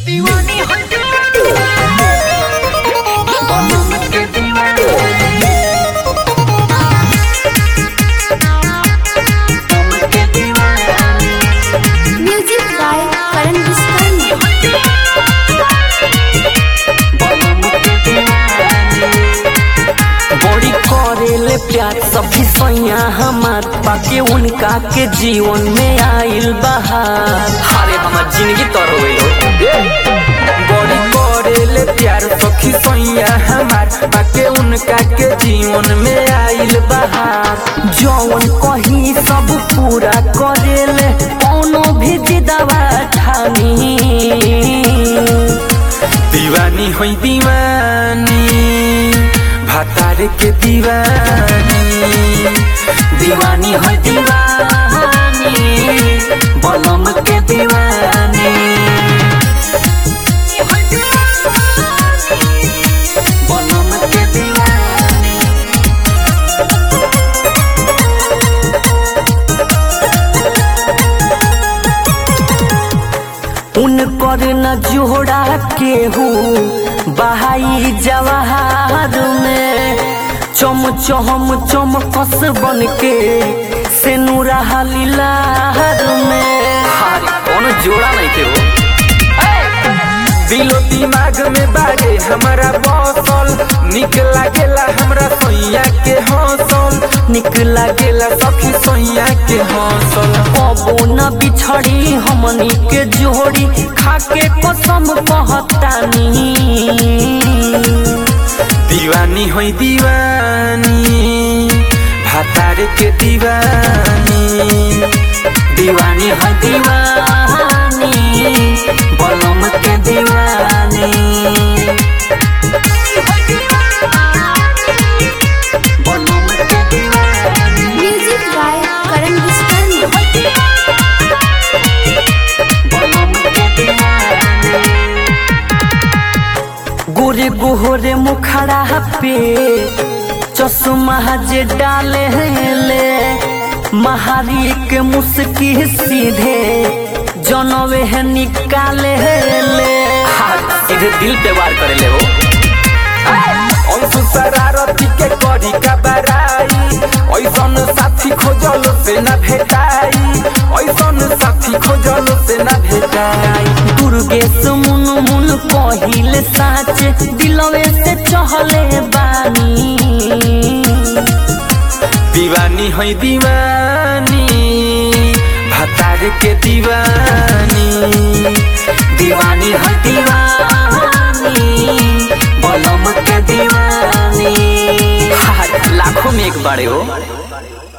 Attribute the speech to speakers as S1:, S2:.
S1: दीवानी हो बनम के दीवानी बनम के दीवानी
S2: म्यूजिक बाय करण विस्कर्मा
S1: बनम के दीवानी
S3: बड़ी करेले प्यार सभी सैया हमार पाके उनका के जीवन में आइल बहार अरे हमार जिंदगी तर हो बड़ी करेले प्यार सखी सैया हमार पाके उनका के जीवन में आइल बहार जौन कही सब पूरा करेले कोनो भी जिदवा ठानी दीवानी होई दीवानी भातार के दीवानी दीवानी होई दीवानी बलम के दीवानी
S1: बनम के दीवानी
S3: उनकर न जोड़ा केहू बहाई जवाहर में चम चम चम कस बन के से नूरा लीलार में कौन जोड़ा नहीं थे वो दिलो दिमाग में बारे हमारा बसल निक लागेला हमरा सैया के हौसल निक लागेला सखी सैया के हौसल कबो न बिछड़ी हमनी के जोड़ी खाके कसम कहतानी दीवानी होई दीवानी भातार के दीवानी दीवानी होई दीवानी बलम के दीवानी
S1: बनम के दीवानी
S2: म्यूजिक बाय करण विस्कर्मा
S1: बनम के दीवानी
S3: गोरे गोहरे मुखड़ा पे चश्मा जे डाले ले महारी के मुस्की सीधे जनवे है निकाले ले सीधे दिल पे वार करे ले हो अंशु शरारती के करी का बराई ऐसन साथी खोजल से न भेटाई ऐसन साथी खोजल से न भेटाई दुर्गेश मुन मुन कहिले साच दिलवे से चहले बानी दीवानी है दीवानी भतार के दीवानी दीवानी है दीवानी बलम के दीवानी लाखों में एक बारे हो